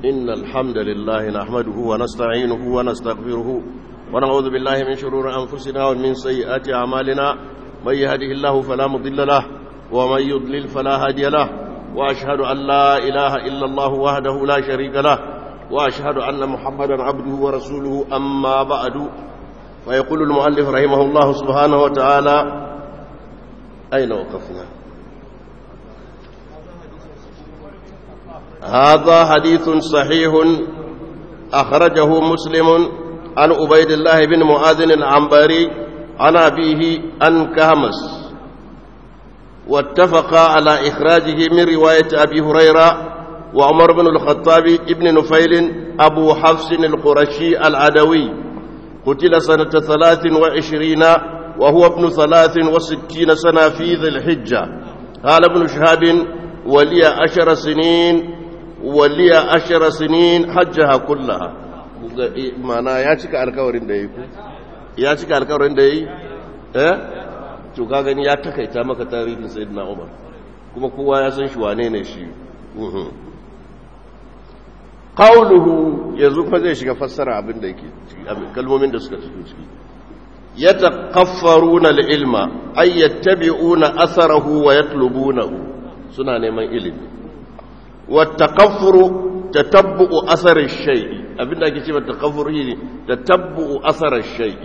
إن الحمد لله نحمده ونستعينه ونستغفره ونعوذ بالله من شرور أنفسنا ومن سيئات أعمالنا من يهده الله فلا مضل له ومن يضلل فلا هادي له وأشهد أن لا إله إلا الله وحده لا شريك له وأشهد أن محمدا عبده ورسوله أما بعد فيقول المؤلف رحمه الله سبحانه وتعالى أين وقفنا هذا حديث صحيح أخرجه مسلم عن عبيد الله بن معاذ العنبري عن أبيه عن كهمس واتفقا على إخراجه من رواية أبي هريرة وعمر بن الخطاب ابن نفيل أبو حفص القرشي العدوي قتل سنة ثلاث وعشرين وهو ابن ثلاث وستين سنة في ذي الحجة قال ابن شهاب ولي عشر سنين ولي عشر سنين حجها كلها معنى يا cika alkawarin da yi ku ya cika alkawarin da yi eh to ka gani ya takaita maka tarihin sayyidina Umar kuma kowa ya san shi wane ne shi qawluhu yanzu kuma zai shiga fassara abin da yake kalmomin da suka fito ciki yatakaffaruna al-ilma ay yattabi'una atharahu wa yatlubunahu suna neman ilimi wa takaffuru tatabbu'u athar ash-shay'i abinda ake cewa takaffur ne tatabbu'u athar ash-shay'i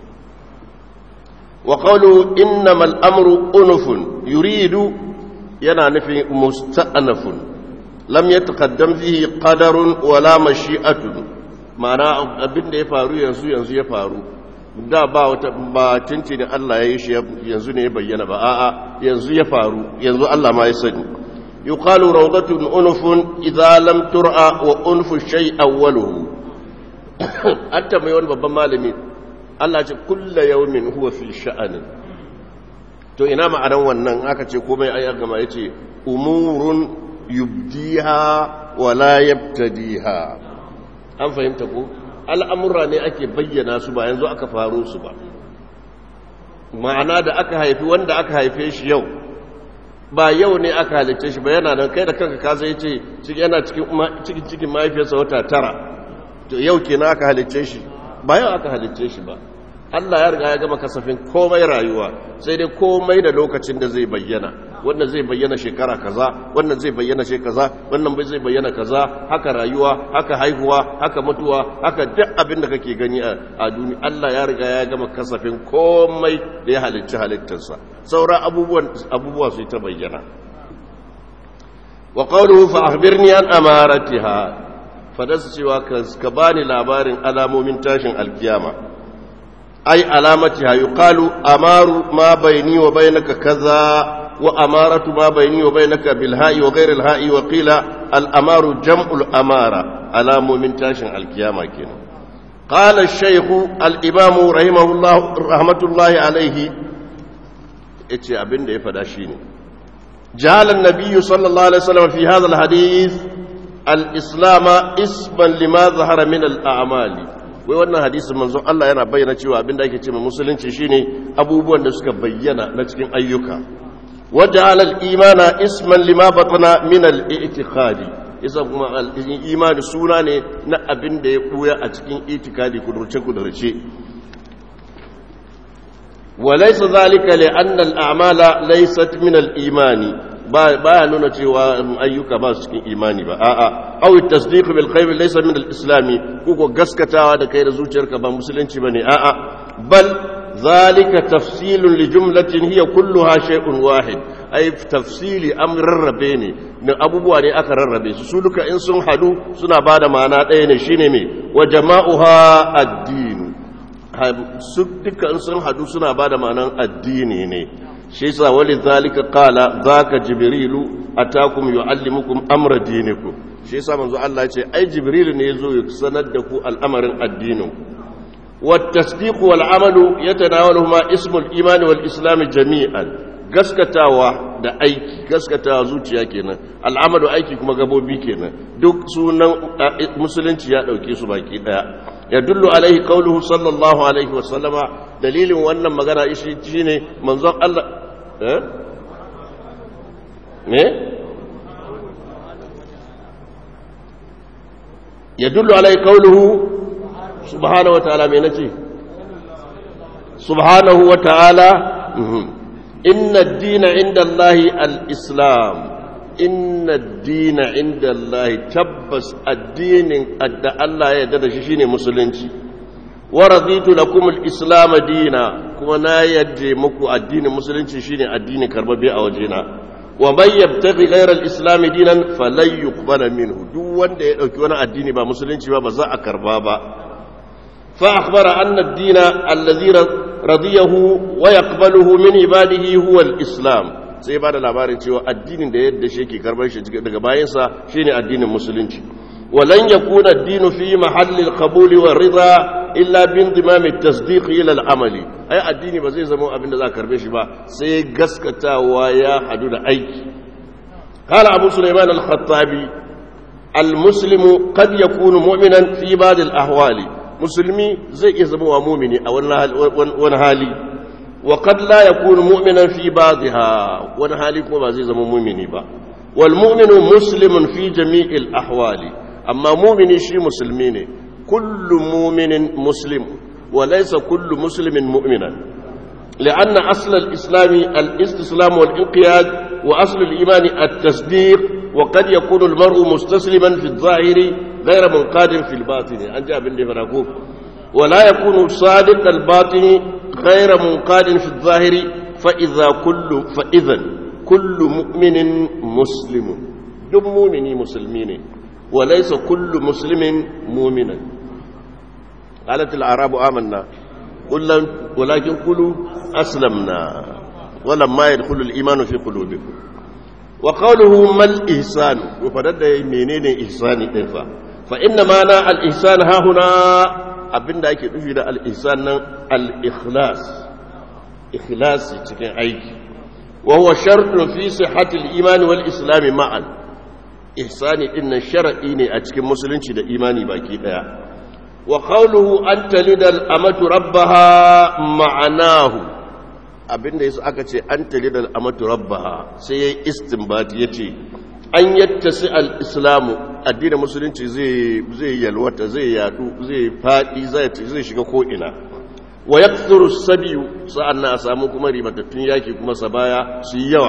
wa qawlu innamal amru unufun yuridu yana nufin musta'nafun lam yataqaddam fihi qadarun wala mashi'atun ma'ana abinda ya faru yanzu yanzu ya faru da ba wata ba tinci da Allah ya yi shi yanzu ne ya bayyana ba a'a yanzu ya faru yanzu Allah ma ya sani yuqalu rawdatun unufun idza lam tur'a wa unfu shay awwaluhu hatta mai wani babban malami Allah ce kullu yawmin huwa fi sha'anin to ina ma'anar wannan aka ce komai ai gama yace umurun yubdiha wa la yabtadiha an fahimta ko al'amura ne ake bayyana su ba yanzu aka faru su ba ma'ana da aka haifi wanda aka haife shi yau ba yau ne aka halicce shi ba yana nan kai da kanka ka zai ce yana cikin cikin mahaifiyarsa wata tara to yau kenan aka halicce shi ba yau aka halicce shi ba Allah ya riga ya gama kasafin komai rayuwa sai dai komai da lokacin da zai bayyana wannan zai bayyana shekara kaza wannan zai bayyana she kaza wannan bai zai bayyana kaza haka rayuwa haka haihuwa haka mutuwa haka duk abin da kake gani a duniya Allah ya riga ya gama kasafin komai da ya halicci halittarsa sauran abubuwan abubuwa su ta bayyana wa qawluhu fa akhbirni an amaratiha fadasu cewa ka bani labarin alamomin tashin alkiyama ai alamatiha yuqalu amaru ma bayni wa bainaka kaza وأمارة ما بيني وبينك بالهاء وغير الهاء وقيل الأمار جمع الأمارة على مؤمن تاشن القيامة كنا قال الشيخ الإمام رحمه الله رحمة الله عليه اتي أبن دي فداشيني جعل النبي صلى الله عليه وسلم في هذا الحديث الإسلام اسما لما ظهر من الأعمال wai wannan hadisin manzon Allah yana bayyana cewa abin da ake cewa musulunci shine abubuwan da suka bayyana na cikin ayyuka وجعل الإيمان اسما لما بطن من الاعتقاد isa kuma imani suna ne na abin da ya ɓuya a cikin itikadi kudurce-kudurce walaisa zalika li anna al'amala laysat min al-imani baya nuna cewa ayyuka ba su cikin imani ba a'a aw at-tasdiq bil qayb laysa min al-islami ko gaskatawa da kai da zuciyarka ba musulunci bane a'a bal ذلك تفصيل لجملة هي كلها شيء واحد أي تفصيل أمر الربيني من أبو بواني أكر الربي سسولك إن سن حدو سنة بعد ما ناتين شينمي وجماؤها الدين سدك إن سن حدو سنة بعد ما نات الدين شيسا ولذلك قال ذاك جبريل أتاكم يعلمكم أمر دينكم شيسا منذ الله يقول أي جبريل نيزو يسندكم الأمر الدين والتصديق والعمل يتناولهما اسم الإيمان والإسلام جميعا gaskatawa da aiki gaskatawa zuciya kenan al'amalu aiki kuma gabobi kenan duk sunan musulunci ya dauke su baki daya ya dullu alaihi qauluhu sallallahu alaihi wa sallama dalilin wannan magana shi shine manzon Allah eh me yadullu alai qawluhu subhanahu wa ta'ala me nace subhanahu wa ta'ala inna ad-dina 'inda Allahi al-islam inna ad-dina 'inda Allahi tabbas addinin adda Allah ya yarda da shi shine musulunci wa raditu lakum al-islam dina kuma na yadda muku addinin musulunci shine addinin karbabe a wajena wa man yabtaghi ghayra al-islam dinan falan yuqbala minhu duk wanda ya dauki wani addini ba musulunci ba ba za a karba ba fa akhbara anna ad-dina alladhi radiyahu wa yaqbaluhu min ibadihi huwa al-islam sai ba da labarin cewa addinin da yadda shi yake karbar shi daga bayansa shine addinin musulunci ولن يكون الدين في محل القبول والرضا إلا بانضمام التصديق إلى العمل أي الدين بزي زمو أبن ذا كربيش با سي قسكتا ويا حدود أيك قال أبو سليمان الخطابي المسلم قد يكون مؤمنا في بعض الأحوال مسلمي زي يزمو مؤمني أو ونهالي وقد لا يكون مؤمنا في بعضها ونهالي كما زي زمو مؤمني با والمؤمن مسلم في جميع الأحوال amma mumini shi musulmi ne kullu muminin muslim wa laysa kullu muslimin mu'minan لأن أصل الإسلام الاستسلام والانقياد وأصل الإيمان التصديق وقد يكون المرء مستسلما في الظاهر غير منقاد في الباطن أنجا بن فراكوب ولا يكون صادق الباطن غير منقاد في الظاهر فإذا كل فإذا كل مؤمن مسلم دم مؤمني مسلمين وليس كل مسلم مؤمنا قالت الأعراب آمنا قل ولكن قلوا أسلمنا ولما يدخل الإيمان في قلوبكم وقوله ما الإحسان وفدد منين إحسان إنفا فإن معنى الإحسان ها هنا abin da ake nufi da al'isan nan al'ikhlas ikhlasi cikin aiki wa huwa shartun fi sihhatil imani wal islami ma'an ihsani din nan shar'i ne a cikin musulunci da imani baki daya wa qawluhu an talidal amatu rabbaha ma'anahu abinda yasa aka ce an talidal amatu rabbaha sai yayi istinbat yace an yattasi al-islamu addinin musulunci zai zai yalwata zai yadu zai fadi zai zai shiga ko ina wa yakthuru sabiyu sa'anna a samu kuma ribatattun yaki kuma sabaya su yawa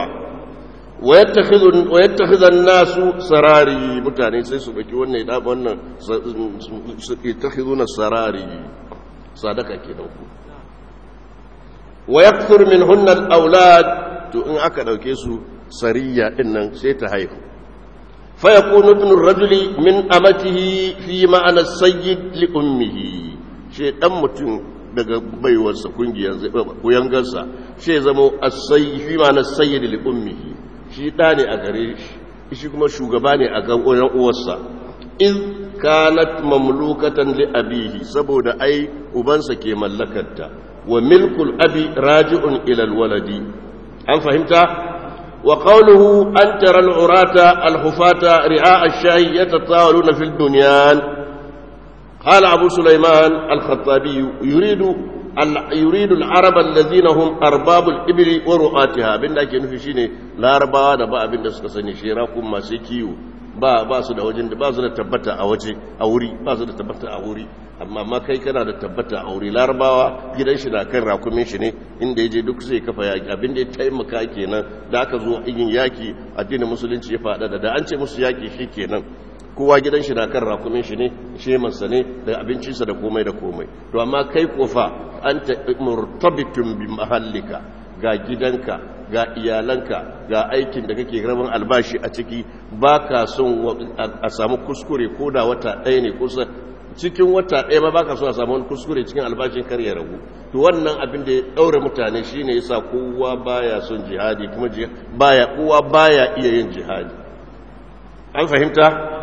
ويتخذ الناس سراري mutane sai su baki wannan da wannan su yattakhiduna sarari sadaka kenan ku wa yakthur minhunna al-awlad to in aka dauke su sariya din nan sai ta haihu fa yakunu ibn ar-rajuli min amatihi fi ma'ana sayyid li ummihi she dan mutum daga baiwarsa kungiyar kuyangarsa she zama as-sayyid fi ma'ana sayyid li ummihi shi ɗa ne a gare shi shi kuma shugaba ne a gan uwarsa in kanat mamlukatan li abihi saboda ai ubansa ke mallakarta wa milkul abi raji'un ila alwaladi an fahimta wa qawluhu an tara al'urata alhufata ri'a ash-shayi yatatawaluna fil bunyan qala abu sulaiman al-khattabi yuridu يريد العرب الذين هم أرباب الإبل ورؤاتها abinda ake nufi shine larabawa da ba abinda suka sani shera kuma masu kiwo ba ba su da wajen da ba su da tabbata a waje a wuri ba su da tabbata a wuri amma ma kai kana da tabbata a wuri larabawa gidan shi na kan rakumin shi ne inda ya je duk zai kafa yaki abinda ya taimaka kenan da aka zo yin yaki addinin musulunci ya faɗa da an ce musu yaki shi kenan kowa gidan shi na kan rakumin shi ne shemansa ne da abincinsa da komai da komai to amma kai kofa an ta murtabitun bi mahallika ga gidanka ga iyalanka ga aikin da kake rabin albashi a ciki ba ka son a samu kuskure ko da wata ɗaya ne kusa cikin wata ɗaya ba baka so a samu wani kuskure cikin albashin kar ya ragu to wannan abin da ya ɗaure mutane shine yasa kowa baya son jihadi kuma baya kowa baya iya yin jihadi an fahimta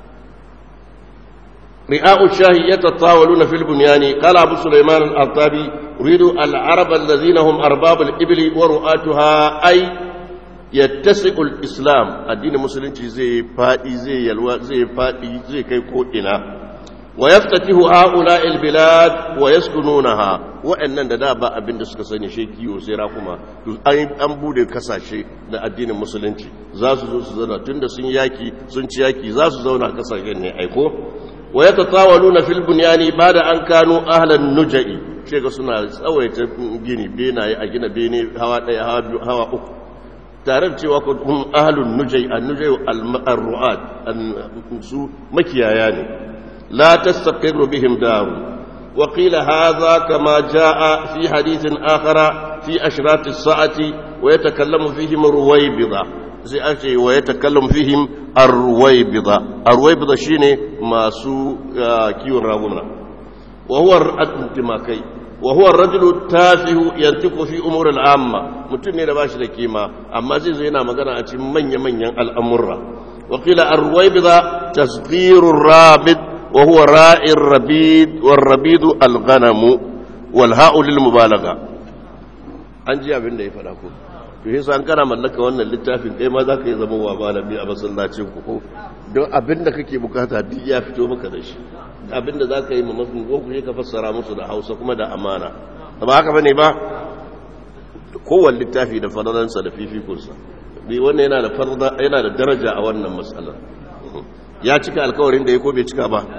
رئاء الشاه يتطاولون في البنيان قال أبو سليمان الأرطابي أريد العرب الذين هم أرباب الإبل ورؤاتها أي يتسق الإسلام الدين المسلم زي فادي زي يلوى زي فادي زي كي كوئنا ويفتتح هؤلاء البلاد ويسكنونها وأن دابا أبن دسك سني شيكي وسيراكما an bude kasashe da addinin musulunci za su zo su zauna tun da sun yaki sun ci yaki za su zauna kasashen ne aiko wa yatatawaluna fil bunyani bada an kanu ahlan nujai shega suna tsawaita gini benaye a gina bene hawa daya hawa biyu hawa uku tare da cewa kun ahlun nujai an-nujai al-ru'at su makiyaya ne la tastaqirru bihim daru وقيل هذا كما جاء في حديث آخر في أشراط الساعة ويتكلم فيهم الرويبضة زي أشي ويتكلم فيهم الرويبضة الرويبضة شيني ما سو كيون راغونا وهو الانتماكي وهو الرجل التافه ينطق في أمور العامة mutum ne da bashi da kima amma zai zo yana magana a cikin manya-manyan al'amurra wakila arwaibiza tasghirur rabid وهو راء الربيد والربيد الغنم والهاء للمبالغة an ji abin da ya faɗa ko to yasa an kana mallaka wannan littafin kai ma zaka yi zama wa malami a masallacin ku ko don abin da kake bukata duk ya fito maka da shi abin da zaka yi ma masu ko ku ka fassara musu da Hausa kuma da amana ba haka bane ba kowanne littafi da fadalansa da fifikunsa bi wannan yana da farda yana da daraja a wannan matsalar ya cika alkawarin da ya ko bai cika ba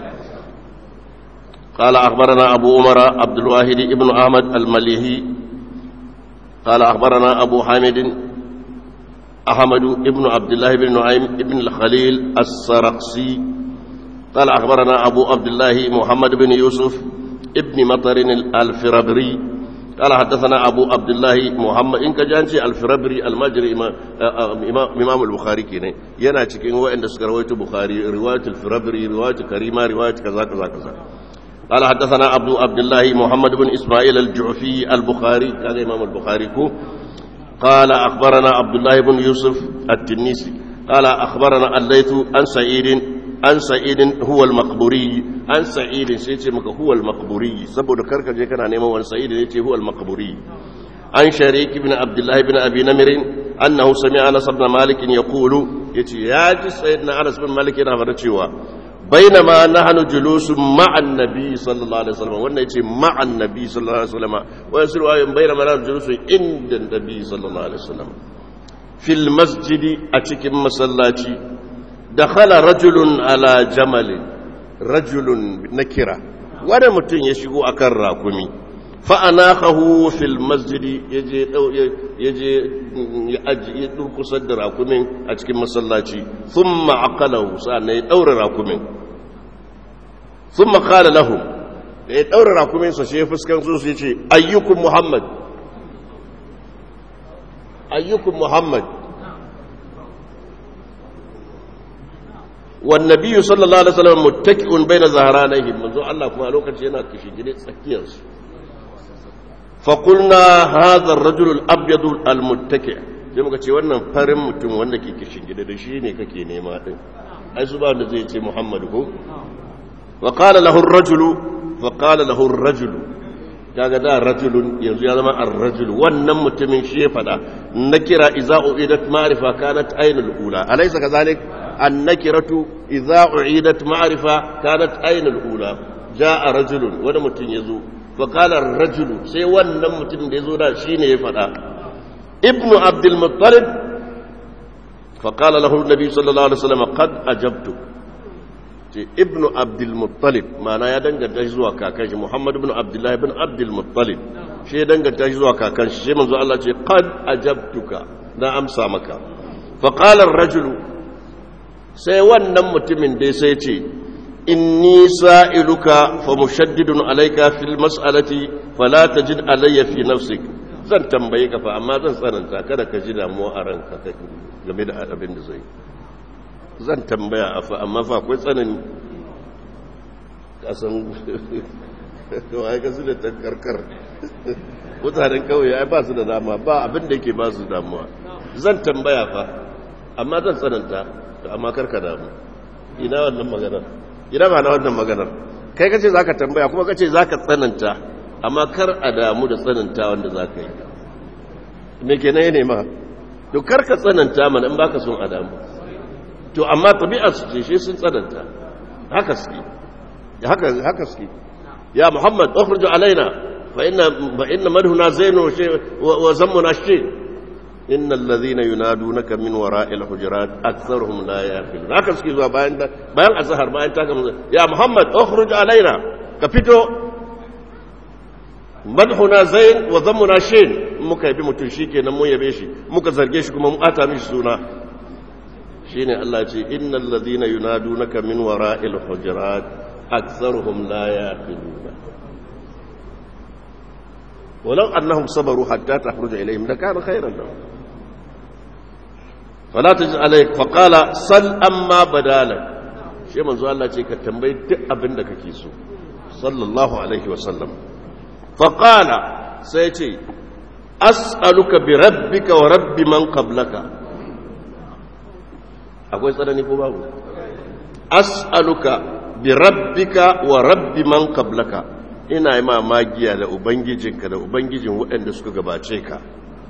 قال أخبرنا أبو عمر عبد الواحد ابن أحمد المليهي قال أخبرنا أبو حامد أحمد ابن عبد الله بن نعيم ابن الخليل السرقسي قال أخبرنا أبو عبد الله محمد بن يوسف ابن مطر الفربري قال حدثنا أبو عبد الله محمد إنك جانشي الفربري المجري إمام البخاري كيني ينا cikin waɗanda suka rawaito Bukhari riwayat al-Firabri riwayat Karima riwayat kaza kaza kaza قال حدثنا عبد عبد الله محمد بن اسماعيل الجعفي البخاري كان امام البخاري كو قال اخبرنا عبد الله بن يوسف التنيسي قال اخبرنا الليث عن سعيد عن سعيد هو المقبوري عن سعيد سيتي مك هو المقبوري saboda karka je kana neman wani sa'id ne ce huwa al-maqburi an sharik ibn abdullah ibn abi namir annahu sami'a anas ibn malik yaqulu yace ya ji sayyidina anas ibn malik yana fara cewa بينما نحن جلوس مع النبي صلى الله عليه وسلم وانا يتي مع النبي صلى الله عليه وسلم ويسر بينما نحن جلوس عند النبي صلى الله عليه وسلم في المسجد أتكم مسلاتي دخل رجل على جمل رجل نكرة وانا متن يشغو أكر راكمي فأناخه في المسجد يجي يجي يدرك صدر راكمين أتكم مسلاتي ثم عقله سأنا يدور راكمين ثم قال لهم da ya ɗaura rakuminsa shi ya fuskan su su ce ayyukun muhammad ayyukun muhammad والنبي صلى الله عليه وسلم متكئ بين ظهرانيهم منذ الله كما لوكاشي yana kishigide tsakiyar su فقلنا هذا الرجل الابيض المتكئ sai muka ce wannan farin mutum wanda ke kishigide da shi ne kake nema din ai su ba wanda zai ce Muhammadu ko wa qala lahu ar-rajulu wa qala lahu ar-rajulu kaga da rajulun yanzu ya zama ar-rajul wannan mutumin shi ya fada nakira idza uidat ma'rifa kanat aynul ula alaysa kadhalik an-nakiratu idza uidat ma'rifa kanat aynul ula jaa rajulun wani mutum yazo fa qala ar-rajulu sai wannan mutum da yazo da shine ya fada ibnu abdul muttalib fa qala lahu an-nabi sallallahu alaihi wasallam qad ajabtu ce ibnu abdulmuttalib mana ya danganta shi zuwa kakan shi muhammad ibn abdullahi ibn abdulmuttalib shi ya danganta shi zuwa kakan shi sai manzo Allah ce qad ajabtuka na amsa maka fa qala ar-rajul sai wannan mutumin dai sai ce inni sa'iluka fa mushaddidun alayka fil mas'alati fala tajid alayya fi nafsik zan tambaye ka fa amma zan tsananta kada ka ji damuwa a ranka game da abin da zai zan tambaya a fa amma fa akwai tsanani kasan kawai ga su da tankarkar mutanen kawai ya ba su da dama ba abin da yake ba su damuwa zan tambaya fa amma zan tsananta amma karka damu ina wannan maganar ina ba na wannan maganar kai kace za ka tambaya kuma kace za ka tsananta amma kar a damu da tsananta wanda za ka yi me kenan ya nema to kar ka tsananta mana in baka son a damu to amma tabi'ar su ce shi sun tsananta haka suke haka haka suke ya muhammad ukhruj alaina fa inna fa inna madhuna zainu wa zammuna shi innal ladhina yunadunaka min wara'il hujurat aktharuhum la yaqilun haka suke zuwa bayan bayan azhar bayan ta gama ya muhammad ukhruj alaina ka fito madhuna zain wa dhammuna shin muka yabi mutun shikenan mun yabe shi muka zarge shi kuma mun ata mishi suna shine Allah ce innal ladhina yunadunaka min wara'il hujurat aktharuhum la yaqilun ولو أنهم صبروا حتى تخرج إليهم لكان خيرا لهم فلا تجد عليك فقال صل أما بدالك شيء منذ الله تيك تنبي تأبن لك كيسو صلى الله عليه وسلم فقال سيتي أسألك بربك ورب من قبلك أقول سألني فباه أسألك بربك ورب من قبلك ina yi magiya da ubangijinka da ubangijin waɗanda suka gabace ka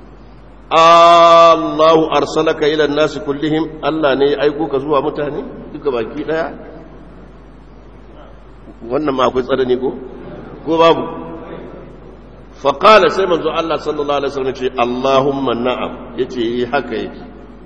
Allahu arsalaka ila nasi kullihim Allah ne ya aiko ka zuwa mutane duka baki daya wannan ma akwai tsanani ko ko babu fa qala sai manzo Allah sallallahu alaihi wasallam ce Allahumma na'am yace yi haka yake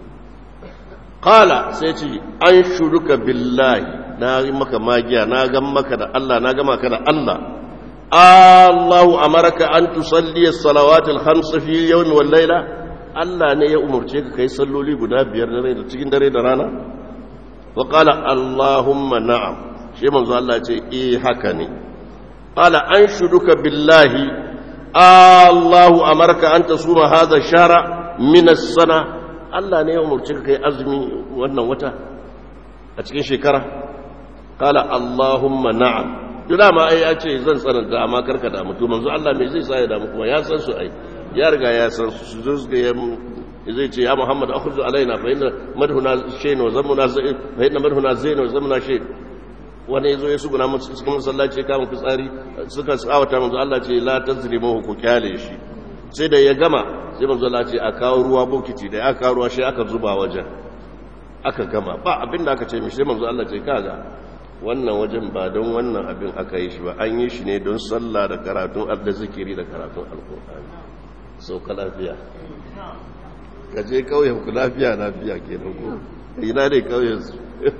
qala sai ce an shuruka billahi na yi maka magiya na ga maka da Allah na ga maka da Allah الله أمرك أن تصلي الصلوات الخمس في اليوم والليلة Allah ne ya umarce ka kai salloli guda biyar da rai da cikin dare da rana wa qala allahumma na'am shi manzo Allah ce eh haka ne qala anshuduka billahi Allahu amarka an tasuma hadha shara min as-sana Allah ne ya umarce ka kai azumi wannan wata a cikin shekara qala allahumma na'am duk dama ai ya ce zan tsananta amma karka damu to manzo Allah me zai sa ya damu kuma ya san su ai ya riga ya san su zo su ga zai ce ya Muhammad akhruj alaina fa inna madhuna shayn wa zamuna zain fa inna madhuna zain wa zamuna shayn wani yazo ya suguna mu cikin masallaci ka mu fitsari suka tsawata manzo Allah ce la tazrimu ku kyale shi sai da ya gama sai manzo Allah ce a kawo ruwa bokiti da ya kawo ruwa shi aka zuba wajen aka gama ba abinda aka ce mishi sai manzo Allah ce kaga wannan wajen ba don wannan abin aka yi shi ba an yi shi ne don sallah da karatun da zikiri da karatun alkur'ani sau ka lafiya ka je kauyen ku lafiya lafiya ke nan ko ina ne kauyen su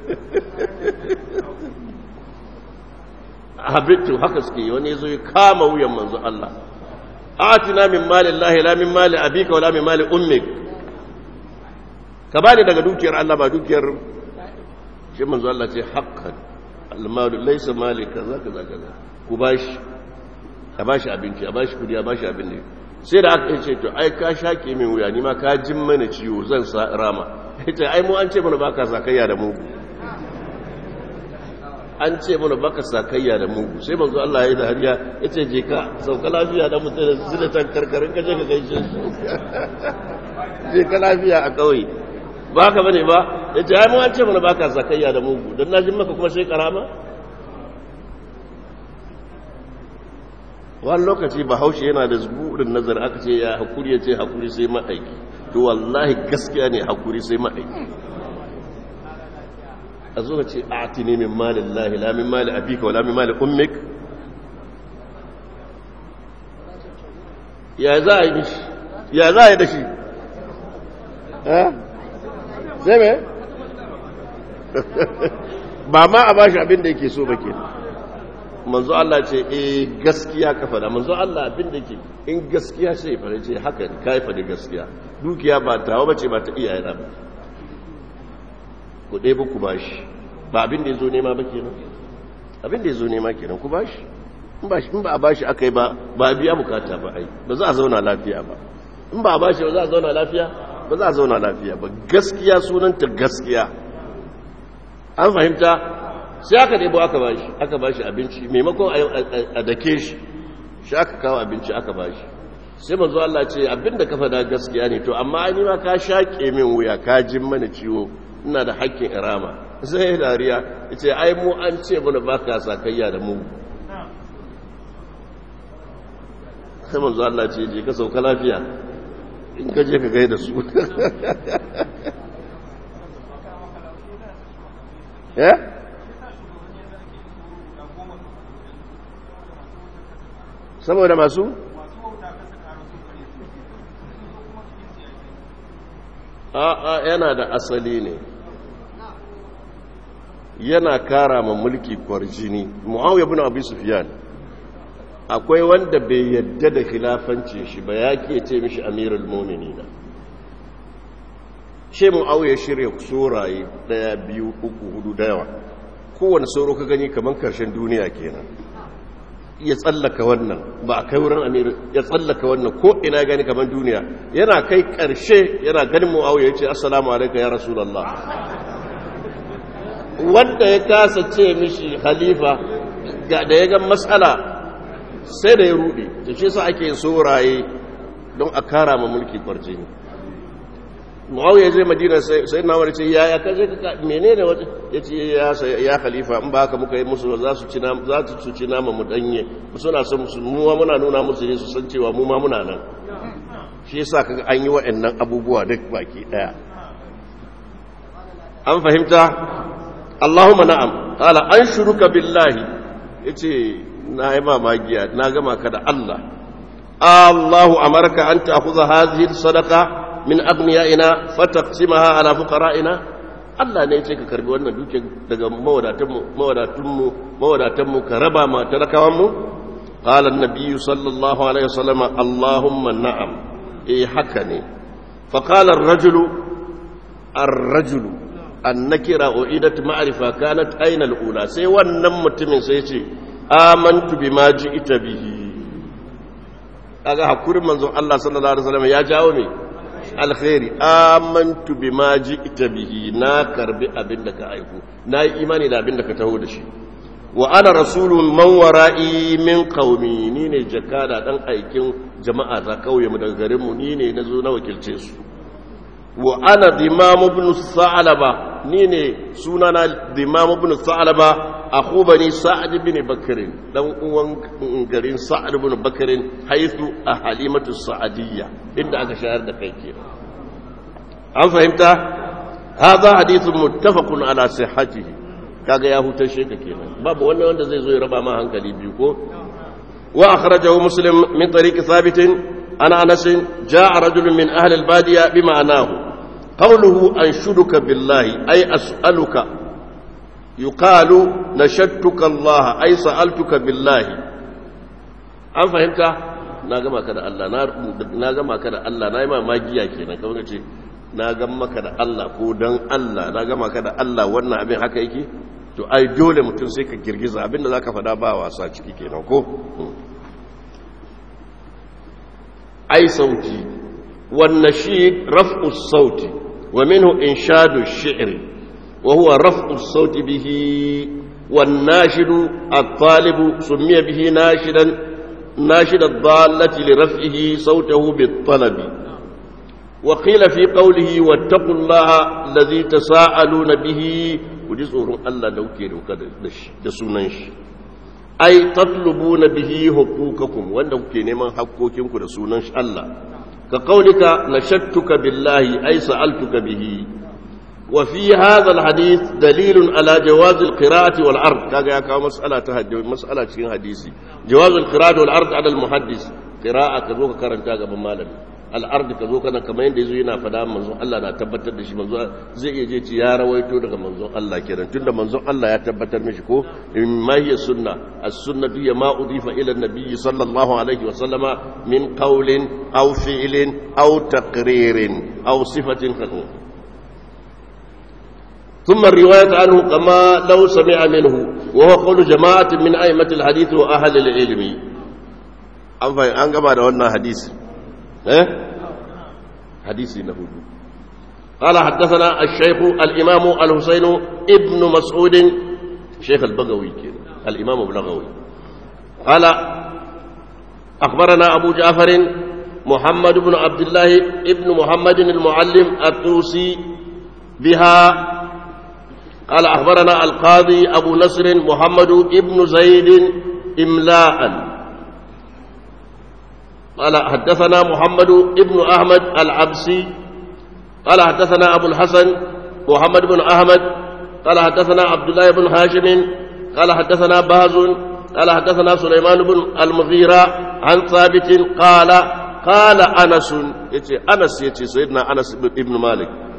habitu haka suke wani ya zo ya kama wuyan manzo Allah atina min mali Allah la min mali abika wala min mali ummik ka bani daga dukiyar Allah ba dukiyar shi manzo Allah ce haqqan almalu laisa mali kaza kaza kaza ku bashi a bashi abinci a bashi kudi a bashi abin ne sai da aka ce to ai ka shake min wuya ni ma ka jin mana ciwo zan sa rama ita ai mu an ce mana baka sakayya da mugu an ce mana baka sakayya da mugu sai manzo Allah ya yi da hariya yace je ka sauka lafiya da mutum da zina tan karkarin ka je ka gaishe je ka lafiya a kauye ba ka bane ba ya ce ai mu an ce mana baka zakayya da mugu don na jin maka kuma sai karama wani lokaci bahaushe yana da zuburin nazar aka ce ya hakuri ya ce hakuri sai ma'aiki to wallahi gaskiya ne hakuri sai ma'aiki a zo ce a ti ne min malin lahi la min mali abika wala min mali ummik ya za a yi shi ya za a yi da shi sai me ba ma a bashi abin da yake so ba ke manzo Allah ce eh gaskiya ka fada manzo Allah abin da yake in gaskiya sai ya fara ce haka ne kai fada gaskiya dukiya ba tawa bace ba ta iyaye na ba ku dai ku bashi ba abin da yazo nema ba kenan abin da yazo nema kenan ku bashi in ba in ba a bashi akai ba ba biya bukata ba ai ba za a zauna lafiya ba in ba a bashi ba za a zauna lafiya ba za a zauna lafiya ba gaskiya sunanta gaskiya an fahimta sai aka debo aka bashi aka bashi abinci maimakon a dake shi shi aka kawo abinci aka bashi sai manzo Allah ce abinda ka fada gaskiya ne to amma ni ma ka shaƙe min wuya ka jin mana ciwo ina da haƙƙin irama sai dariya yace ai mu an ce mana baka sakayya da mu sai manzo Allah ce je ka sauka lafiya in ka je ka gaida su ya saboda masu a'a yana da asali ne yana kara ma mulki kwarjini muawiya ibn abi sufyan akwai wanda bai yadda da khilafancin shi ba ya ke ce mishi amirul mu'minina she muawiya shirya soraye daya biyu uku hudu da yawa kowane sauro ka gani kamar karshen duniya kenan ya tsallaka wannan ba a kai wurin amir ya tsallaka wannan ko ina gani kamar duniya yana kai karshe yana ganin muawiya ya ce assalamu alaikum ya rasulullah wanda ya kasa ce mishi khalifa ga da ya ga matsala sai da ya rude da shi sa ake soraye don a kara ma mulki kwarjini muawiya zai madina sai na wani ce ya ya kaje ka menene wata ya ce ya khalifa in ba haka muka yi musu za su ci za su ci nama mu danye suna son musu mu muna nuna musu ne su san cewa mu ma muna nan shi yasa kaga an yi waɗannan abubuwa duk baki daya an fahimta Allahumma na'am qala anshuruka billahi yace na yi mamagiya na gama ka da Allah Allahu amarka an ta'khudha hadhihi sadaqa min agniyaina fataqsimaha ala fuqara'ina Allah ne yace ka karbi wannan duke daga mawadatan mu mawadatan mu mawadatan mu ka raba ma talakawan mu qala an-nabiy sallallahu alaihi wasallam Allahumma na'am eh haka ne fa qala ar-rajulu ar-rajulu annakira uidat ma'rifa kanat aina al-ula sai wannan mutumin sai ce amantu bima ji'ta bihi kaga hakurin manzon Allah sallallahu alaihi wasallam ya jawo me alkhairi amantu bima ji'ta bihi na karbi abinda ka aiko na yi imani da abinda ka taho da shi wa ana rasulun man wara'i min qaumi ni ne jakada dan aikin jama'a za kauye mu daga garin mu ni ne nazo na wakilce su wa ana dimam ibn sa'laba ni ne sunana dimam ibn sa'laba akhu bani sa'd ibn bakr dan uwan garin sa'd ibn bakr haythu a halimatu sa'diyya inda aka shahar da kai ke an fahimta hadha hadithun muttafaqun ala sihhatihi kaga ya hutar sheka kenan babu wannan wanda zai zo ya raba ma hankali biyu ko wa akhrajahu muslim min tariqi thabit ana anas jaa rajulun min ahli al-badiya bima'nahu قوله أنشدك بالله أي أسألك يقال نشدتك الله أي سألتك بالله an fahimta na gama ka da Allah na gama ka da Allah na yi ma magiya kenan kamar ce na gama ka da Allah ko dan Allah na gama ka da Allah wannan abin haka yake to ai dole mutum sai ka girgiza abinda zaka faɗa ba wasa ciki kenan ko ai sauti wannan shi raf'u sauti ومنه إنشاد الشعر وهو رفع الصوت به والناشد الطالب سمي به ناشدا ناشد الضالة لرفعه صوته بالطلب وقيل في قوله واتقوا الله الذي تساءلون به وجزء الله لو كيرو دسوننش أي تطلبون به حقوقكم وأنه كينما حقوقكم دسوننش الله كقولك نشدتك بالله أي سألتك به وفي هذا الحديث دليل على جواز القراءة والعرض كذا يا مسألة تهجو مسألة شيء حديثي جواز القراءة والعرض على المحدث قراءة كذوك كرنتا قبل مالك العرض كذوك أنا كما يندي زينا فدا منزو الله نا تبتر دشي منزو زي يجي يا رويتو daga manzon Allah kenan tunda manzon Allah ya tabbatar mishi ko ma hiya sunna as-sunnah hiya ma udifa ila an-nabiy sallallahu alaihi wa sallama min qawlin aw fi'lin aw taqririn aw sifatin khatu ثم الرواية عنه كما لو سمع منه وهو قول جماعة من أئمة الحديث وأهل العلم أن كما دعونا حديث إيه؟ حديث نهود قال حدثنا الشيخ الإمام الحسين ابن مسعود شيخ البغوي كده الإمام البغوي قال أخبرنا أبو جعفر محمد بن عبد الله ابن محمد المعلم الطوسي بها قال أخبرنا القاضي أبو نصر محمد ابن زيد إملاء قال حدثنا محمد ابن أحمد العبسي قال حدثنا أبو الحسن محمد بن أحمد قال حدثنا عبد الله بن هاشم قال حدثنا باز قال حدثنا سليمان بن المغيرة عن ثابت قال قال أنس يتي أنس يتي سيدنا أنس بن مالك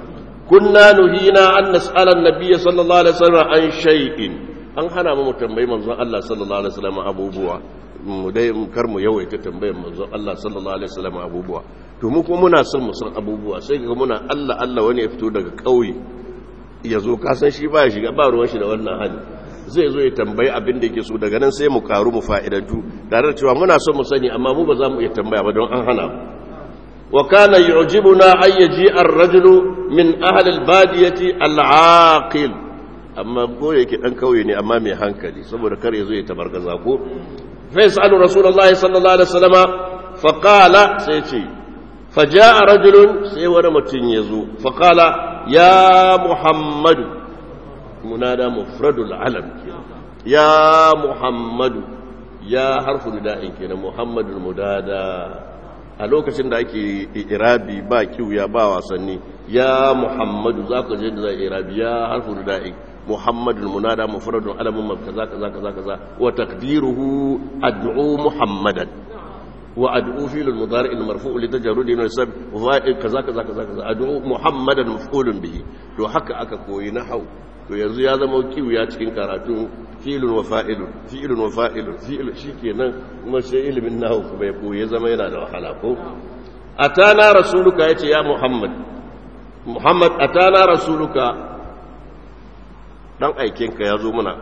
kunna nuhina an nas'ala an-nabiy sallallahu alaihi wasallam an shay'in an hana mu tambayi manzon Allah sallallahu alaihi wasallam abubuwa mu dai kar mu yawaita tambayar manzon Allah sallallahu alaihi wasallam abubuwa to mu kuma muna son mu san abubuwa sai ga muna Allah Allah wani ya fito daga kauye ya zo ka san shi ba ya shiga ba ruwan shi da wannan hali zai zo ya tambayi abin da yake so daga nan sai mu karu mu fa'idantu tare da cewa muna son mu sani amma mu ba za mu iya tambaya ba don an hana mu wa kana yu'jibuna ay yaji ar-rajulu min ahli al-badiyati al-aqil amma ko yake dan kauye ne amma mai hankali saboda kar ya zo ya tabargaza ko fa yasalu rasulullahi sallallahu alaihi wasallama fa qala sai ce fa jaa rajulun sai wani mutum ya zo fa qala ya muhammadu munada mufradul alam ya muhammadu ya harfu nida'in kenan muhammadul mudada a lokacin da ake irabi ba kiwya ba wasanni ya muhammadu za ka je da za irabi ya harfu nida'in muhammadul munada mufradul alamun kaza kaza kaza kaza wa taqdiruhu ad'u muhammadan wa ad'u fil mudari' al marfu' li tajarrudi min al-sab wa kaza kaza kaza kaza ad'u muhammadan maf'ulun bihi to haka aka koyi nahwu to yanzu ya zama kiwiya cikin karatu fi'ilun wa fa'ilun fi'ilun wa fa'ilun fi'il shikenan kuma sai ilimin nahwu kuma ya koyi ya zama yana da wahala ko atana rasuluka yace ya muhammad muhammad atana rasuluka dan aikinka ya zo muna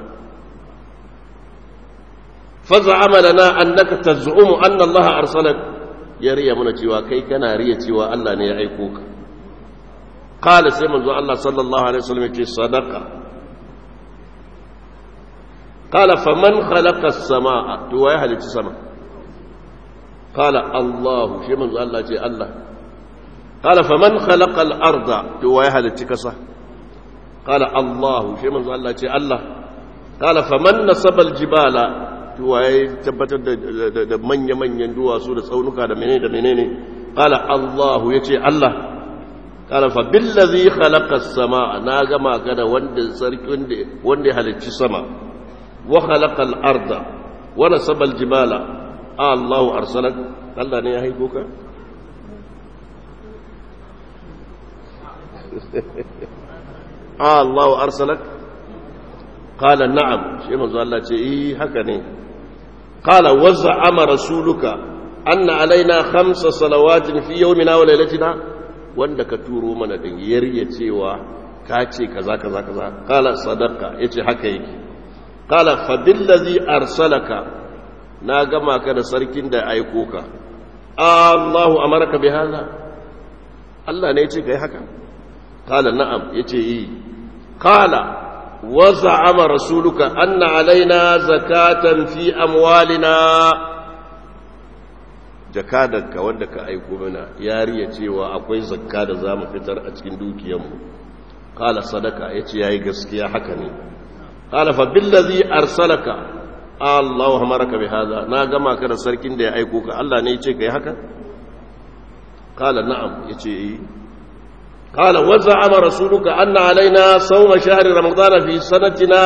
faz'ama lana annaka taz'umu anna allaha arsalak ya riya muna cewa kai kana riya cewa Allah ne ya aiko ka قال سيما الله صلى الله عليه وسلم في صدقة قال فمن خلق السماء توايا هل السماء قال الله سيما الله جي الله قال فمن خلق الأرض توايا هل التكسة قال الله سيما الله جي الله قال فمن نصب الجبال tuwaye tabbatar da manya-manyan duwatsu da tsaunuka da menene da menene qala Allahu yace Allah kala fa billazi khalaqa as-samaa na gama ka da wanda sarki wanda wanda ya halicci sama wa khalaqa al-arda wa nasaba al-jibala Allahu arsalak Allah ne ya haiko ka Allahu arsalak qala na'am shi manzo Allah ce eh haka ne qala wa za'ama rasuluka anna alaina khamsa salawatin fi yawmina wa laylatina wanda ka turo mana din yarya cewa ka ce kaza kaza kaza kala sadaka yace haka yake kala fa billazi arsalaka na gama ka da sarkin da aiko ka Allahu amaraka bi hada Allah ne yace kai haka kala na'am yace yi kala wa za'ama rasuluka anna alaina zakatan fi amwalina jakadanka wanda ka aiko mana yariya cewa akwai zakka da za mu fitar a cikin dukiyanmu kala sadaka ya ce ya yi gaskiya haka ne kala fa billazi arsalaka Allahu hamaraka bi haza na gama ka da sarkin da ya aiko ka Allah ne ya ce kai haka kala na'am ya ce yi kala wa za'ama rasuluka anna alaina sawma shahri ramadana fi sanatina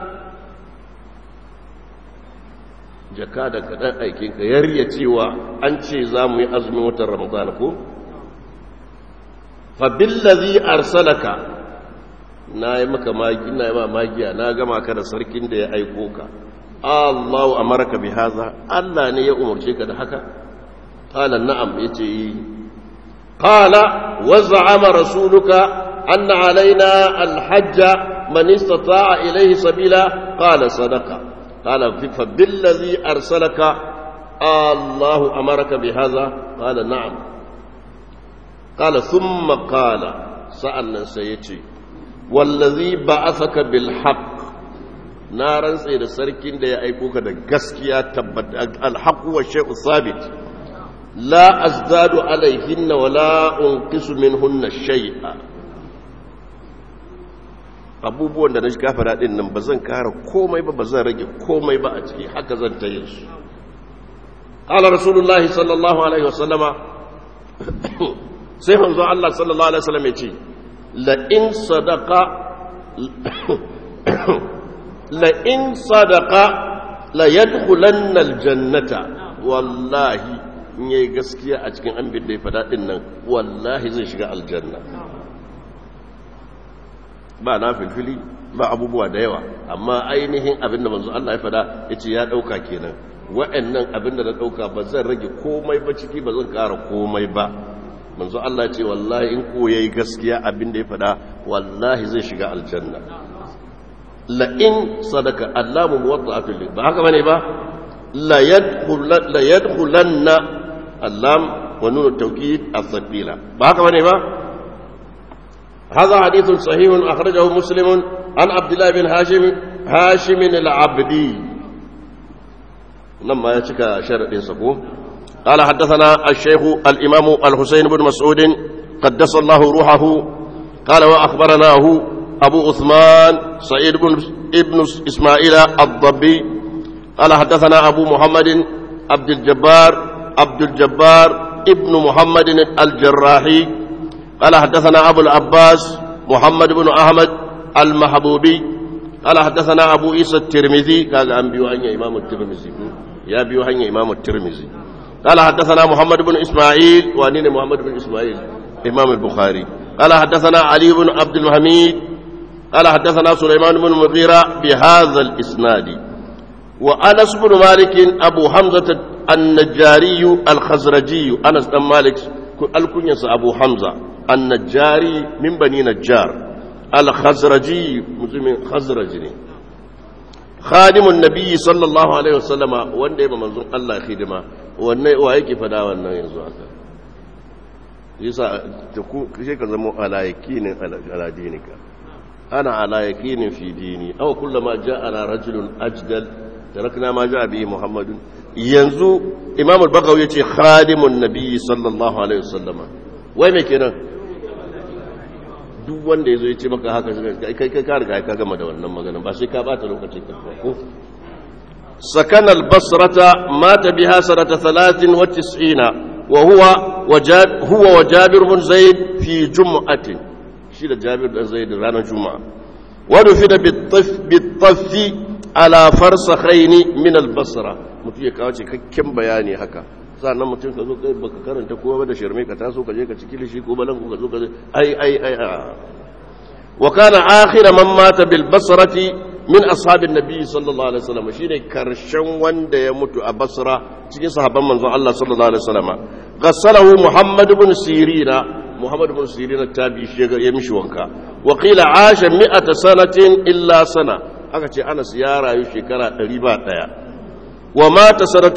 jaka da kaɗan aikinka ya riya cewa an ce za mu yi azumin watan ramadan ko? fabillazi arsalaka na yi maka magi na yi ma magiya na gama ka da sarkin da ya aiko ka Allahu amaraka bi haza Allah ne ya umarce ka da haka qala na'am yace yi qala wa za'ama rasuluka anna alaina alhajja man istata'a ilayhi sabila qala sadaqa قال فبالذي أرسلك الله أمرك بهذا قال نعم قال ثم قال سألنا سيتي والذي بعثك بالحق نارا سيد سركين دي أيكوك دا قسكيا تبت الحق والشيء الثابت لا أزداد عليهن ولا أنقص منهن شيئا abubuwan da na shiga fara ɗin nan ba zan kara komai ba ba zan rage komai ba a ciki haka zan ta yin su ƙala rasulullahi sallallahu alaihi wasallama sai hanzo Allah sallallahu alaihi wasallam ya ce la'in sadaka la'in sadaka la yadkhulanna aljannata wallahi in yayi gaskiya a cikin an da ya fada din nan wallahi zai shiga aljanna ba na filfili ba abubuwa da yawa amma ainihin abinda manzo Allah ya fada yace ya dauka kenan wa'annan abinda na dauka ba zan rage komai ba ciki ba zan kara komai ba manzo Allah ce wallahi in ko yayi gaskiya abinda ya fada wallahi zai shiga aljanna la in sadaka allamu muwatta fil ba haka bane ba la yadkhul la yadkhulanna allam wa nun at-tawkid as-sabila ba haka bane ba هذا حديث صحيح أخرجه مسلم عن عبد الله بن هاشم هاشم العبدي لما يتك شرط سكو قال حدثنا الشيخ الإمام الحسين بن مسعود قدس الله روحه قال وأخبرناه أبو عثمان سعيد بن ابن إسماعيل الضبي قال حدثنا أبو محمد عبد الجبار عبد الجبار ابن محمد الجراحي قال حدثنا أبو العباس محمد بن أحمد المحبوبي قال حدثنا أبو عيسى الترمذي قال أن بيوهن إمام الترمذي يا بيوهن إمام الترمذي قال حدثنا محمد بن إسماعيل وأنين محمد بن إسماعيل إمام البخاري قال حدثنا علي بن عبد الحميد قال حدثنا سليمان بن مغيرة بهذا الإسناد وأنس بن مالك أبو حمزة النجاري الخزرجي أنس بن مالك الكنيس أبو حمزة النجاري من بني نجار الخزرجي مسلم خزرجي خادم النبي صلى الله عليه وسلم wanda ya manzon Allah khidma wanne wa yake fada wannan yanzu haka yasa ta ku sai ka zama ala yakinin ala dinika ana ala yakinin fi dini aw kullama ja'ana rajulun ajdal tarakna ma ja'a bi muhammadun yanzu imam al-bagawi yace khadimun nabi sallallahu alaihi wasallam wai me kenan duk wanda yazo yace maka haka kai kai ka riga ka gama da wannan magana ba sai ka bata lokacin ka ko سكن البصرة مات بها سنة ثلاث وتسعين وهو وجاب هو وجابر بن زيد في جمعة شيل جابر بن زيد رانا جمعة ودفن بالطف بالطف على فرسخين من البصرة mutum ya kawo cikakken bayani haka sannan mutum ka zo kai baka karanta kowa ba da shirme ka taso ka je ka ciki lishi ko balan ka zo ka ai ai ai wa kana akhir man mata bil basrati min ashabin nabi sallallahu alaihi wasallam shine karshen wanda ya mutu a basra cikin sahabban manzon Allah sallallahu alaihi wasallam غسله محمد بن سيرين محمد بن سيرين التابعي شيغا يمشي wanka وقيل عاش 100 سنه الا سنه aka ce Anas ya rayu shekara 101 ومات سنه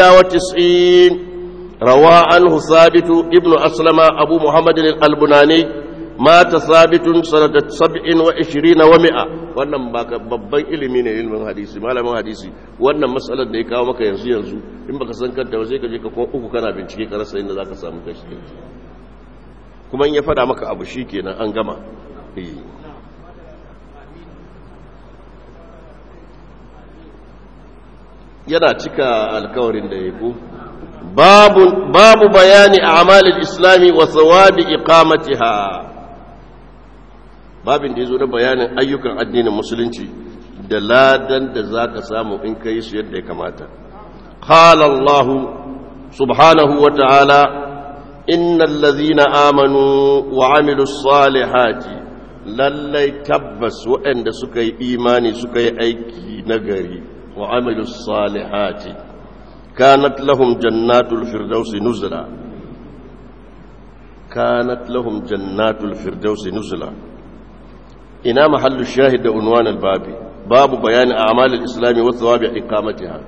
91 روى عنه ثابت ابن اسلم ابو محمد البناني مات ثابت سنه 27 و100 wannan babban ilimi ne ilimin hadisi malamin hadisi wannan matsalar da ya kawo maka yanzu yanzu in baka san kanta ba sai ka je ka kuma uku kana bincike ka rasa inda zaka samu kashi kuma in ya fada maka abu shikenan an gama yana cika alkawarin da ya ku babu babu bayani a'malil islami wa thawabi iqamatiha babin da ya zo na bayanin ayyukan addinin musulunci da ladan da za ka samu in ka yi su yadda ya kamata qala Allah subhanahu wa ta'ala innal ladhina amanu wa amilus salihati lallai tabbas waɗanda suka yi imani suka yi aiki nagari wa amilus salihati kanat lahum jannatul firdausi nuzula kanat lahum jannatul firdausi nuzula ina mahallu shahid da unwan albabi babu bayani a'mal al-islam wa thawabi iqamatiha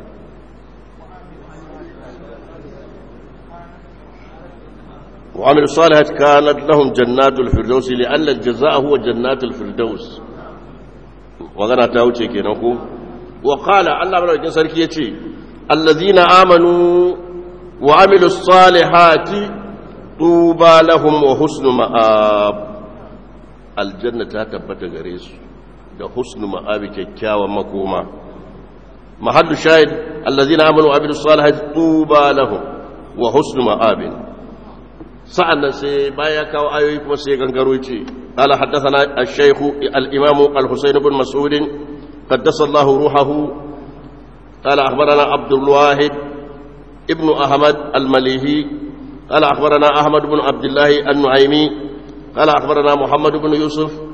وعمل الصالحات كانت لهم جنات الفردوس لأن الجزاء هو جنات الفردوس وغنا تاوچه kenan ko وقال الله بارك sarki yace الذين آمنوا وعملوا الصالحات طوبى لهم وحسن مآب aljanna ta tabbata gare su da husnu ma'abi kyakkyawan makoma mahallu shahid allazina amanu wa amilus salihati tuba lahum wa husnu ma'abin sa'annan sai baya kawo ayoyi kuma sai gangaro ce qala haddathana ash-shaykh al-imam al-husayn ibn mas'ud qaddasa Allah ruhahu qala akhbarana abdul wahid ibn ahmad al-malihi قال أخبرنا أحمد بن عبد الله النعيمي قال أخبرنا محمد بن يوسف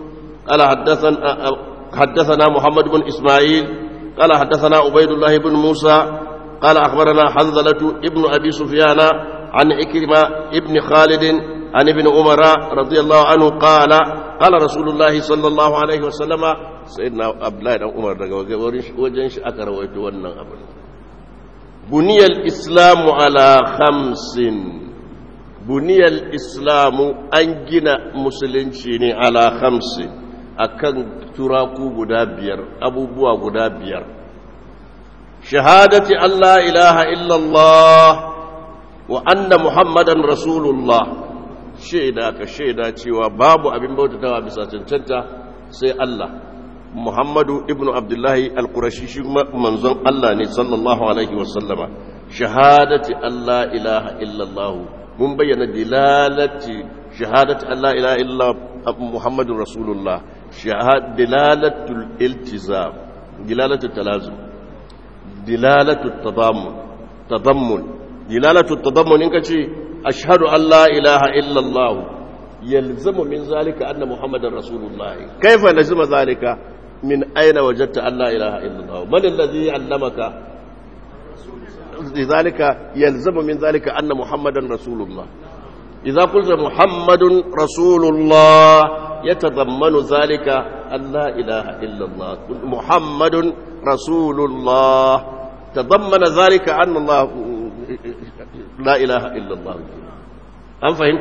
قال حدثنا حدثنا محمد بن إسماعيل قال حدثنا عبيد الله بن موسى قال أخبرنا حنظلة ابن أبي سفيان عن إكرمة ابن خالد عن ابن عمر رضي الله عنه قال قال رسول الله صلى الله عليه وسلم سيدنا عبد الله بن عمر وجنش أكر ويتولى أبدا بني الإسلام على خمس بني الإسلام أنجنا مسلمين على خمس أكن تراكو غدابير أبو بوا غدابير شهادة أن لا إله إلا الله وأن محمدا رسول الله shaida ka shaida cewa babu abin bautatawa bisa cancanta sai Allah Muhammadu ibnu Abdullahi al-Qurashi shi manzon Allah ne sallallahu alaihi wasallama shahadati Allah ilaha illallah mun bayyana dilalati shahadati Allah ilaha illallah Muhammadur Rasulullah shahad dilalatul iltizam dilalatul talazum dilalatul tadammun tadammun dilalatul tadammun in kace أشهد أن لا إله إلا الله يلزم من ذلك أن محمد رسول الله كيف لزم ذلك من أين وجدت أن لا إله إلا الله من الذي علمك لذلك يلزم من ذلك أن محمد رسول الله إذا قلت محمد رسول الله يتضمن ذلك أن لا إله إلا الله محمد رسول الله تضمن ذلك أن الله لا إله إلا الله أم فهمت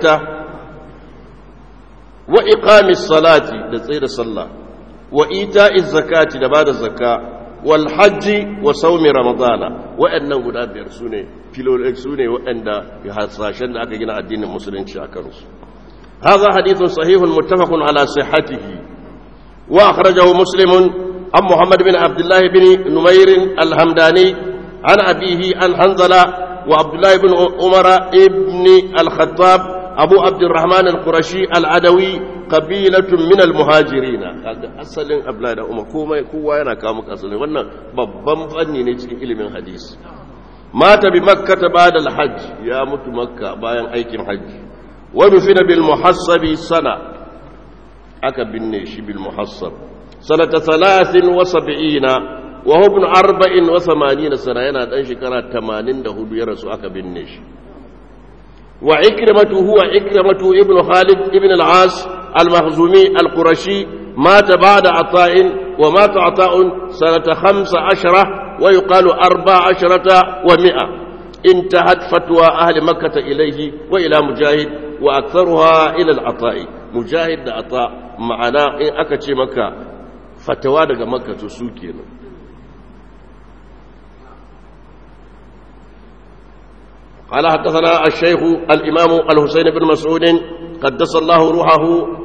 وإقام الصلاة لتصير الصلاة وإيتاء الزكاة لبعد الزكاة والحج وصوم رمضان وأنه لا بيرسوني فيلو سوني وأن يحصاشن أكا جنا الدين المسلمين شاكرس هذا حديث صحيح متفق على صحته وأخرجه مسلم عن محمد بن عبد الله بن نمير الهمداني عن أبيه عن حنظلة وعبد الله بن عمر ابن الخطاب أبو عبد الرحمن القرشي العدوي قبيلة من المهاجرين أصل أبلا عمر كوما كوا yana kawo maka asali wannan babban fanni ne cikin ilimin hadisi mata bi makka ba'da al-hajj ya mutu makka bayan aikin hajji wa dufina bil muhassabi sana aka binne shi bil muhassab sanata 73 وهو ابن أربع وثمانين سنة ينا دان شكرا تمانين دهود يرسو أكا بالنش وعكرمة هو عكرمة ابن خالد ابن العاص المخزومي القرشي مات بعد عطاء ومات عطاء سنة خمس عشرة ويقال أربع عشرة ومئة انتهت فتوى أهل مكة إليه وإلى مجاهد وأكثرها إلى العطاء مجاهد عطاء معنا إن أكتش مكة فتوى مكة تسوكينا قال حدثنا الشيخ الإمام الحسين بن مسعود قدس الله روحه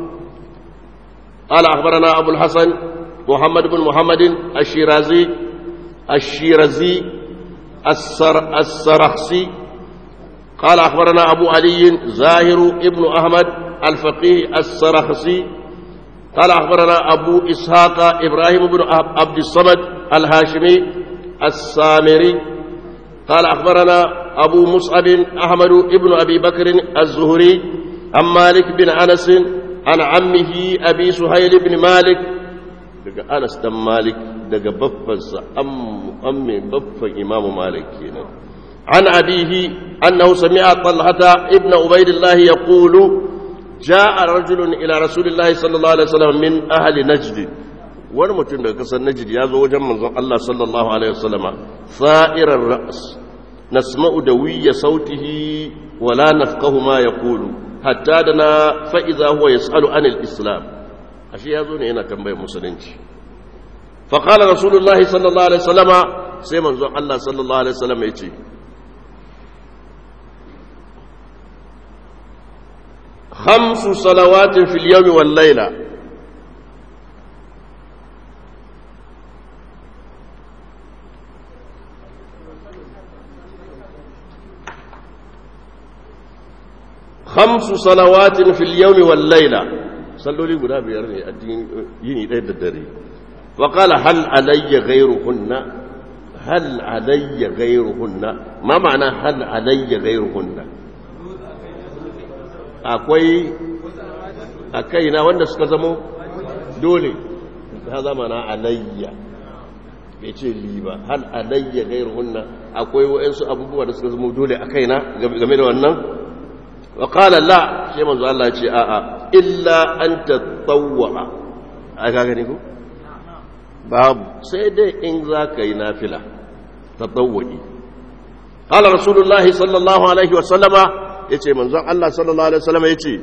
قال أخبرنا أبو الحسن محمد بن محمد الشيرازي الشيرازي السر السرخسي قال أخبرنا أبو علي زاهر ابن أحمد الفقيه السرخسي قال أخبرنا أبو إسحاق إبراهيم بن عبد الصمد الهاشمي السامري قال أخبرنا أبو مصعب أحمد بن أبي بكر الزهري عن مالك بن أنس عن عمه أبي سهيل بن مالك دقى أنس بن مالك دقى بفز أم أم بف إمام مالك هنا عن أبيه أنه سمع طلحة ابن عبيد الله يقول جاء رجل إلى رسول الله صلى الله عليه وسلم من أهل نجد wani mutum daga kasar najid ya zo wajen manzon Allah sallallahu alaihi wasallama sa'irar ra's nasma'u dawiyya sautihi wa la nafqahu ma yaqulu hatta dana fa idza huwa yas'alu anil islam ashe ya zo ne yana tambayar musulunci fa qala rasulullah sallallahu alaihi wasallama sai manzon Allah sallallahu alaihi wasallama yace خمس صلوات في اليوم والليله خمس صلوات في اليوم والليلة صلوا لي قد بيرني الدين يني ليلة الدري وقال هل علي غيرهن هل علي غيرهن ما معنى هل علي غيرهن akwai a kaina wanda suka zamo dole ha zama na alayya bai ce li ba hal alayya gairuhunna akwai wa'ansu abubuwa da suka zama dole a kaina game da wannan wa qala la sai manzo Allah ya ce a a illa an tatawwa a ga gani ko babu sai dai in za ka yi nafila tatawwi qala rasulullahi sallallahu alaihi wa sallama yace manzo Allah sallallahu alaihi wa sallama yace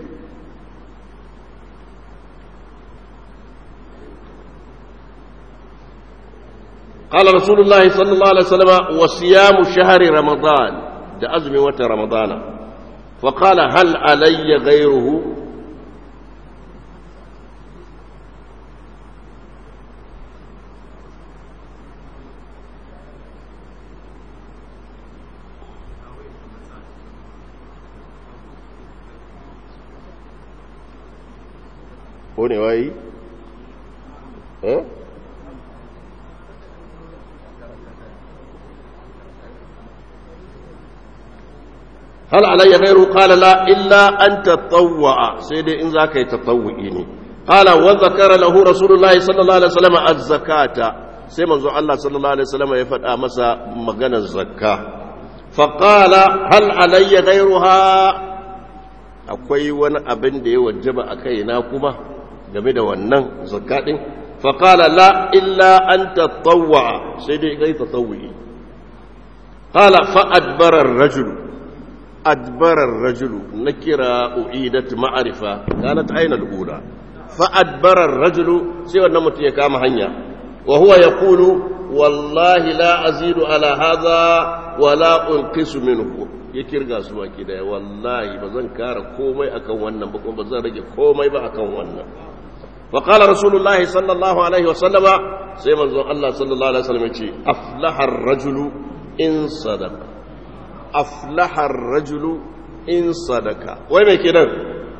قال رسول الله صلى الله عليه وسلم وصيام شهر رمضان ده أزم وتر رمضان فقال هل علي غيره هوني واي ها هل علي غيره قال لا إلا أن تطوع سيدي إن ذاك يتطوئيني قال وذكر له رسول الله صلى الله عليه وسلم الزكاة سيما الله صلى الله عليه وسلم يفتح مسا مغنى الزكاة فقال هل علي غيرها akwai wani abin da ya wajaba a kaina kuma game da wannan zakaɗin faƙala la illa an tattawwa sai dai kai tattawwi ƙala fa'adbarar rajulu أدبر الرجل نكرة أعيدت معرفة كانت أين الأولى فأدبر الرجل سوى النمت يكام هنيا وهو يقول والله لا أزيد على هذا ولا أنقص منه يكرغا سوا كده والله بزن كار كومي أكون ونن بكم بزن رجي كومي بأكون ونن فقال رسول الله صلى الله عليه وسلم سيما الله صلى الله عليه وسلم أفلح الرجل إن صدق aflahar rajulu in sadaka wai mai kenan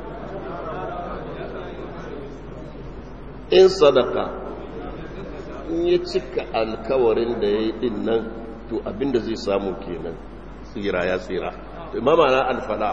in sadaka in ya cika alkawarin da ya yi din nan to abinda zai samu kenan tsira ya tsira imama na alfalah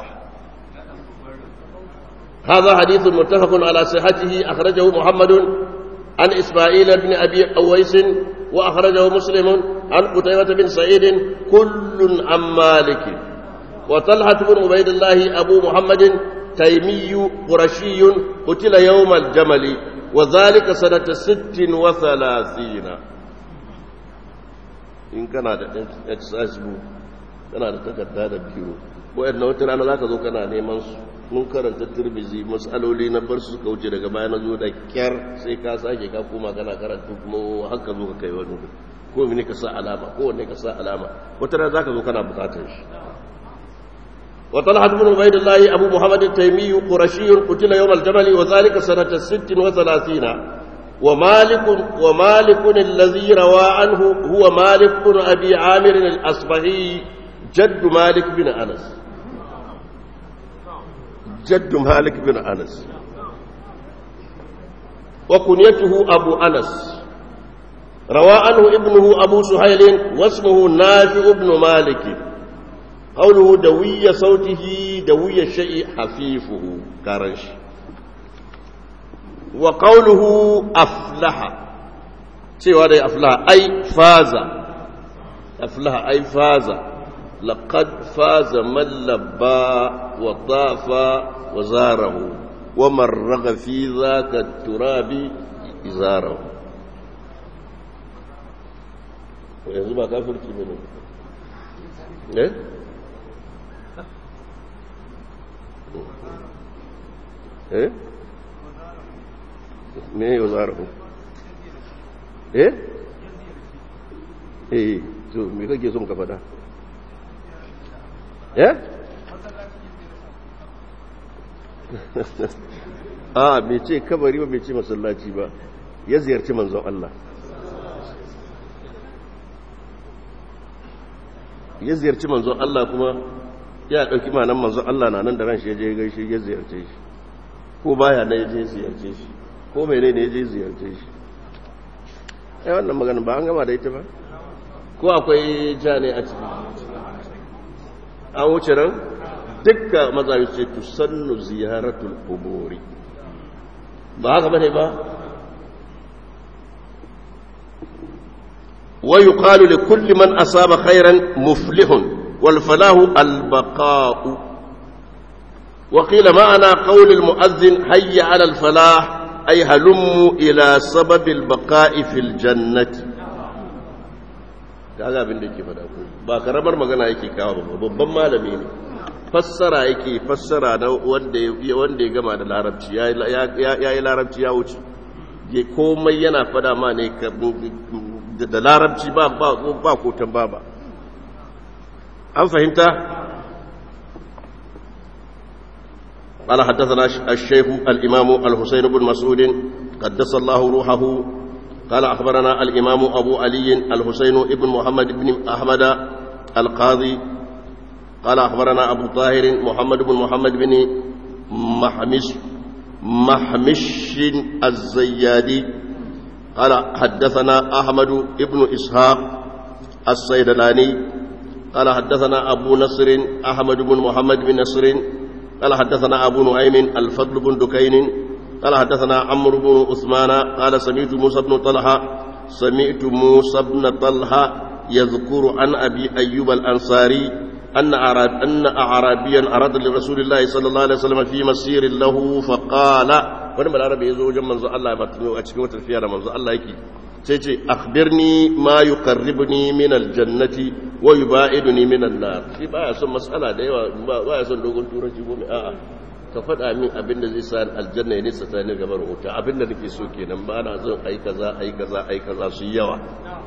هذا حديث متفق على صحته أخرجه محمد عن إسماعيل بن أبي أويس وأخرجه مسلم عن قتيبة بن سعيد كل عن مالك وطلحة بن عبيد الله أبو محمد تيمي قرشي قتل يوم الجمل وذلك سنة ست وثلاثين إن كان هذا اكساسبو كان هذا تكتاد بيرو وإن وتر أنا ذاك ذو كان نيمان mun karanta turbizi matsaloli na bar su suka wuce daga baya na zo da kyar sai ka sake ka koma kana karanta kuma haka zo ka kai wani ko mene ka sa alama ko wanne ka sa alama wata rana zaka zo kana bukatar shi wa talhat ibn ubaydillah abu muhammad at-taymi qurashi qutila yawm al-jamal wa dhalika sanata 36 wa malik wa malik alladhi rawa anhu huwa malik ibn abi amir al-asbahi jadd malik bin anas جد مالك بن أنس وكنيته أبو أنس روى عنه ابنه أبو سهيل واسمه نافع بن مالك قوله دوي صوته دوي الشيء حفيفه كارنش وقوله أفلح سوى دي أفلح أي فاز أفلح أي فاز لقد فاز من لبى وطاف وزاره ومرغ في ذاك التراب إزاره yanzu ba kafirci ne ne eh me yau zarafu eh eh to me kake son ka faɗa eh a bai ce kabari ba bai ce masallaci ba ya ziyarci manzon Allah ya ziyarci manzon Allah kuma ya ɗauki manan manzon Allah na nan da ran shi ya je gaishe ya ziyarce shi ko baya na ya je ziyarce shi ko mai ne ya je ziyarce shi ai wannan magana ba an gama da ita ba ko akwai ja ne a ciki an wuce ran dukkan mazayi ce tusannu ziyaratul kuburi ba haka bane ba ويقال لكل من أصاب خيرا مفلح والفلاح البقاء وقيل معنى قول المؤذن حي على الفلاح أي هلموا إلى سبب البقاء في الجنة kaga abin da yake faɗa ko ba karamar magana yake kawo ba babban malami ne fassara yake fassara na wanda wanda ya gama da larabci ya yi larabci ya wuce ya komai yana fada ma ne da larabci ba ba ko tamba ba an fahimta قال حدثنا الشيخ الإمام الحسين بن مسعود قدس الله روحه قال أخبرنا الإمام أبو علي الحسين بن محمد بن أحمد القاضي قال أخبرنا أبو طاهر محمد بن محمد بن محمش محمش الزيادي قال حدثنا أحمد بن إسحاق الصيدلاني قال حدثنا أبو نصر أحمد بن محمد بن نصر قال حدثنا أبو نعيم الفضل بن دكين قال حدثنا عمرو بن عثمان قال سمعت موسى بن طلحة سمعت موسى بن طلحة يذكر عن أبي أيوب الأنصاري أن أعراب أن أعرابيا أراد لرسول الله صلى الله عليه وسلم في مسير له فقال wani balarabe ya zo wajen manzo Allah ya batunu a cikin wata tafiya da manzo Allah yake sai ce akhbirni ma yuqarribuni min aljannati wa yubaiduni min an-nar shi baya son mas'ala da yawa baya son dogon turanci ko mai a'a ka faɗa min abin da zai sa aljanna ya nisa ta ni gabar wuta abin da nake so kenan ba na son ai kaza ai kaza ai kaza su yawa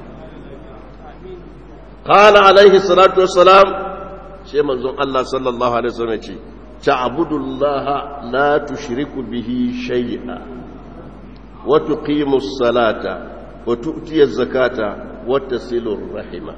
qala alaihi salatu wassalam sai manzon Allah sallallahu alaihi wasallam ya ce تعبد الله لا تشرك به شيئا وتقيم الصلاة وتؤتي الزكاة وتصل الرحمة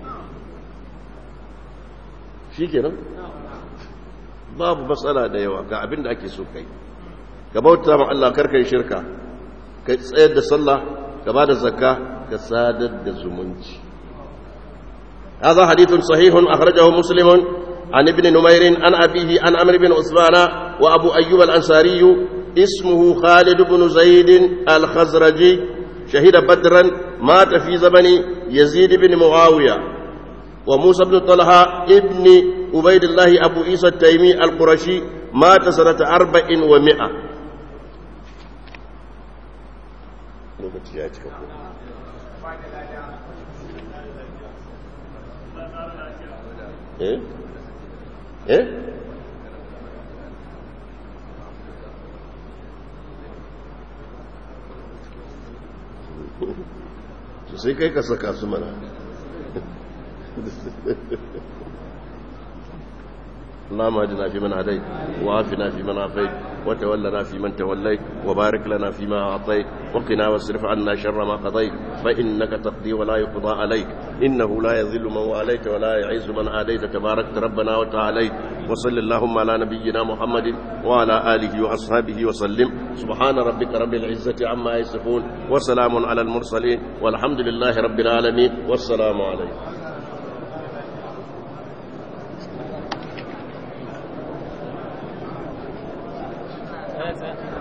shi kenan babu matsala da yawa ga abin da ake so kai ka bauta ma Allah karka yi shirka ka tsayar da sallah ka ba da zakka ka sadar da zumunci هذا حديث صحيح أخرجه مسلم عن ابن نمير عن أبيه عن عمرو بن عثمان وأبو أيوب الأنصاري اسمه خالد بن زيد الخزرجي شهد بدرا مات في زمن يزيد بن معاوية وموسى بن طلحة ابن عبيد الله أبو عيسى التيمي القرشي مات سنة أربع ومئة إيه eh sai kai ka saka su mana اللهم اهدنا فيمن هديت وعافنا فيمن عافيت وتولنا فيمن توليت وبارك لنا فيما اعطيت وقنا واصرف عنا شر ما قضيت فانك تقضي ولا يقضى عليك انه لا يذل من واليت ولا يعز من عاديت تباركت ربنا وتعاليت وصل اللهم على نبينا محمد وعلى اله واصحابه وسلم سبحان ربك رب العزه عما يصفون وسلام على المرسلين والحمد لله رب العالمين والسلام عليكم That's it.